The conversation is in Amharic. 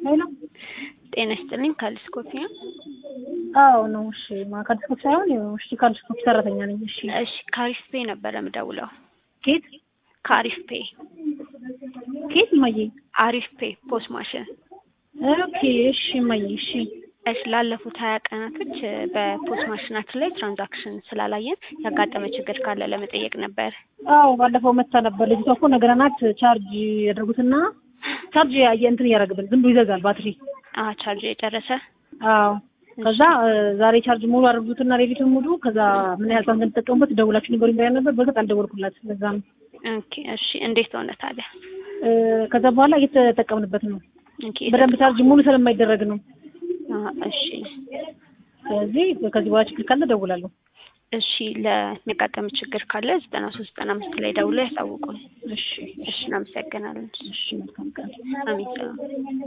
ሄሎ ጤና ይስጥልኝ ካልስኮፒ ነው። አዎ ነው። እሺ ማ ካልስኮፕ ሳይሆን እሺ ካልስኮፕ ሰራተኛ ነኝ። እሺ እሺ ካሪፍ ፔ ነበረ ምደውለው። ኬት ካሪፍ ፔ ኬት እማዬ? አሪፍ ፔ ፖስት ማሽን። ኦኬ እሺ እማዬ እሺ እሺ ላለፉት ሀያ ቀናቶች በፖስት ማሽናችን ላይ ትራንዛክሽን ስላላየን ያጋጠመ ችግር ካለ ለመጠየቅ ነበር። አዎ ባለፈው መታ ነበር ልጅቷ እኮ ነገረናት። ቻርጅ ያደርጉትና ቻርጅ ያየ እንትን እያደረግብን ዝም ብሎ ይዘጋል ባትሪ። አ ቻርጅ የጨረሰ አዎ ከዛ ዛሬ ቻርጅ ሙሉ አድርጉትና ሌሊቱን ሙሉ ከዛ ምን ያህል ሰዓት እንደምትጠቀሙበት ደውላችሁ ንገሩኝ ብላኝ ነበር። በእርግጥ አልደወልኩላት ለዛ ነው። ኦኬ እሺ እንዴት ሆነ ታዲያ? ከዛ በኋላ እየተጠቀምንበት ነው። ኦኬ በደንብ ቻርጅ ሙሉ ስለማይደረግ ነው። አ እሺ ስለዚህ ከዚህ በኋላ ችግር ካለ እደውላለሁ። እሺ ለሚያጋጠም ችግር ካለ ዘጠና ሶስት ዘጠና አምስት ላይ ደውለው ያሳውቁን። እሺ እሺ እናመሰግናለን። እሺ መልካም ቀን። አሜን ሰላም